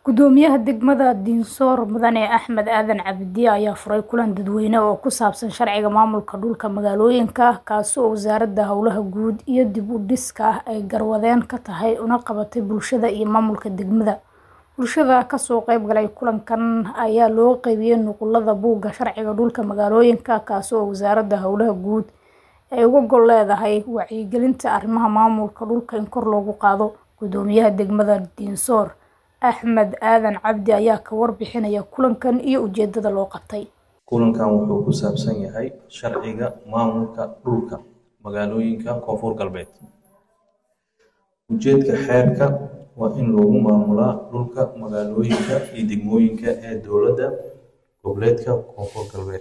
Gudoomiyaha degmada Dinsoor Mudane Axmed Aadan Cabdi ayaa furay kulan dadweyne oo ku saabsan sharciga maamulka dhulka magaalooyinka kaasi oo Wasaaradda Howlaha Guud iyo Dib u Dhiska ay garwadeen ka tahay una qabatay bulshada iyo maamulka degmada. Bulshada ka soo qayb galay kulankan ayaa loo qaybiyay nuqulada buugga sharciga dhulka magaalooyinka kaasi oo Wasaaradda Howlaha Guud ay uga gol leedahay wacyigelinta arrimaha maamulka dhulka in kor loogu qaado. Gudoomiyaha degmada Dinsoor Axmed Aadan Cabdi ayaa ka warbixinaya kulankan iyo ujeedada loo qabtay. Kulankan wuxuu ku saabsan yahay sharciga maamulka dhulka magaalooyinka Koonfur Galbeed. Ujeedka xeerka waa in lagu maamulaa dhulka magaalooyinka iyo degmooyinka ee dowladda goboleedka Koonfur Galbeed.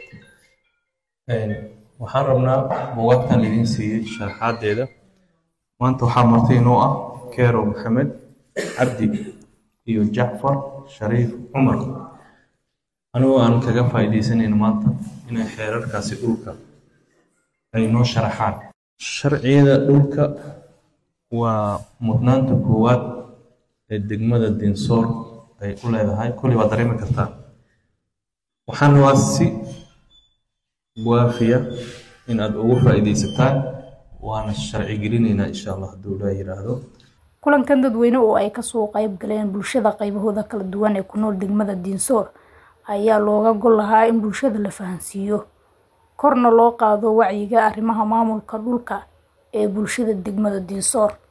Waxaan rabnaa buugaagtan idin siiyey sharaxaadeeda. Maanta waxaa marti inoo ah Keero Maxamed Cabdi iyo Jacfar Shariif Cumar. Anigoo aan kaga faa'iidaysanayno maanta inay xeerarkaasi dhulka ay noo sharaxaan. Sharciyada dhulka waa mudnaanta koowaad ee degmada Dinsoor ay u leedahay. Kulli waa dareemi kartaa. Waxaan rabaa si waafiya in aad uga faa'iidaysataan waana sharci gelinaynaa insha Allah hadduu Ilaahay yiraahdo. Kulankan dadweyne oo ay ka soo qayb galeen bulshada qaybahooda kala duwan ee ku nool degmada Dinsoor ayaa looga gol lahaa in bulshada la fahansiiyo korna loo qaado wacyiga arrimaha maamulka dhulka ee bulshada degmada Dinsoor.